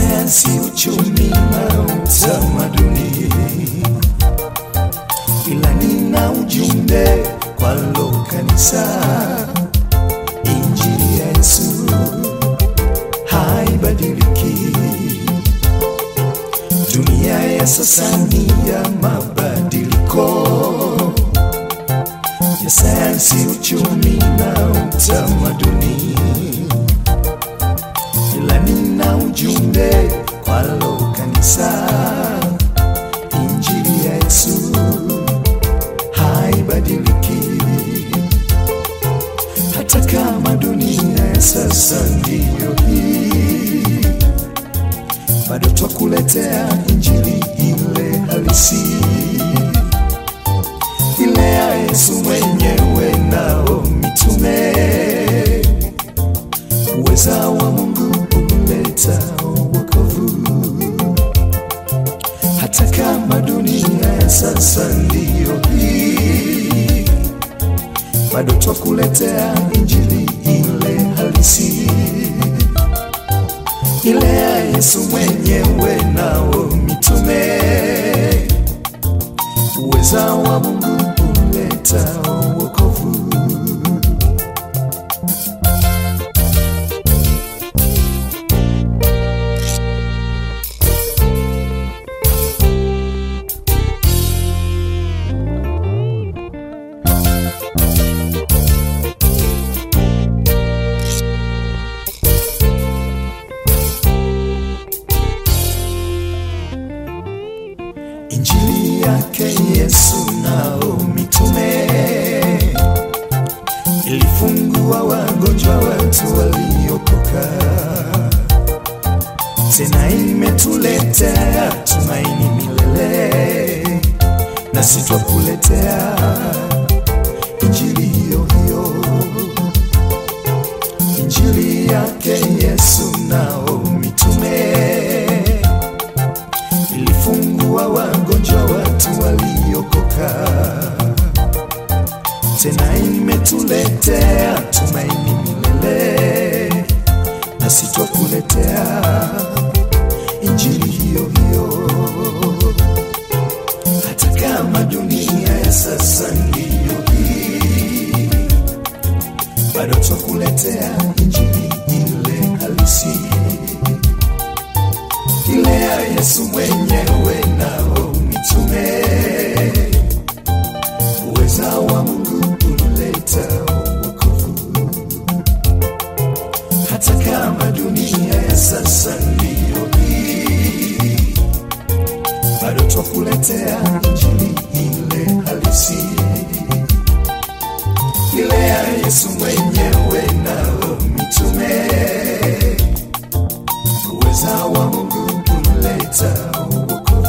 sayansi, uchumi na utamaduni, ila nina ujumbe kwalo kanisa. Injili ya Yesu haibadiliki. Dunia ya sasa ni ya mabadiliko ya sayansi, uchumi na utamaduni, ila nina ujumbe kwalo kanisa. Injili ya Yesu haibadiliki, hata kama dunia ya sasa ndiyo hii, bado twakuletea injili ile halisi ile ya Yesu mwenyewe nao mitume, uweza wa Mungu uleta wokovu, hata kama dunia ya sasa ndiyo hii, bado twakuletea injili ile halisi, ile ya Yesu mwenyewe nao mitume uweza wa Mungu uleta wokovu. Injili yake Yesu nao mitume ilifungua wagonjwa, watu waliokoka, tena imetuletea tumaini milele, nasi twakuletea injili hiyo hiyo, injili yake Yesu nao mitume ilifungua wagonjwa, watu waliokoka, tena imetuletea tumaini milele, nasi twakuletea injili hiyo hiyo, hata kama dunia ya sasa ndiyo hii, bado twakuletea injili ile halisi ile ya Yesu mwenyewe nao mitume, uweza wa Mungu uleta wokovu, hata kama dunia ya sasa ndiyo hii, bado twakuletea injili ile halisi, ile ya Yesu mwenyewe nao mitume uweza wa Mungu uleta wokovu.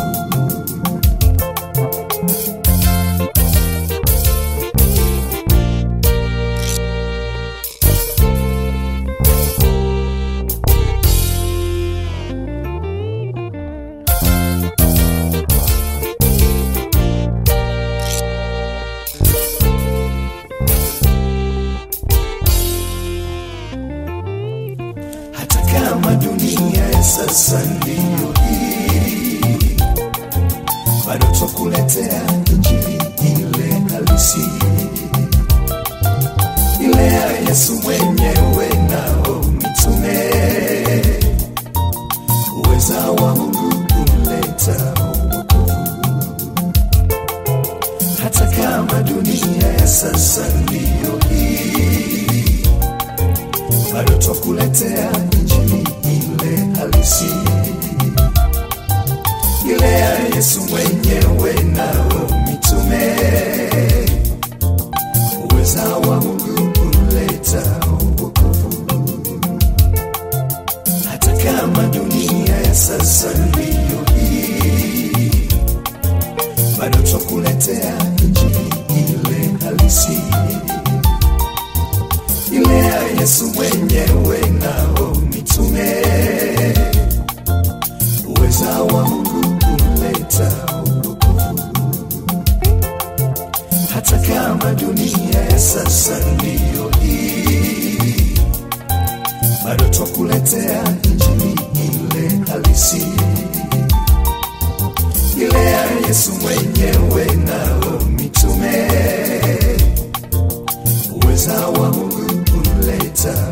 hata kama dunia ya sasa ndiyo hii, bado twakuletea injili ile halisi, ile ya Yesu mwenyewe nao mitume, uweza wa Mungu uleta wokovu, hata kama dunia ya sasa ndiyo hii bado twakuletea injili ile halisi, ile ya Yesu mwenyewe nao mitume, uweza wa Mungu uleta wokovu, hata kama dunia ya sasa ndiyo hii, bado twakuletea injili ile halisi ile ya Yesu mwenyewe nao mitume, uweza wa Mungu uleta wokovu, hata kama dunia ya sasa ndiyo hii, bado twakuletea injili ile halisi ile ya Yesu mwenyewe nao mitume uweza wa Mungu unleta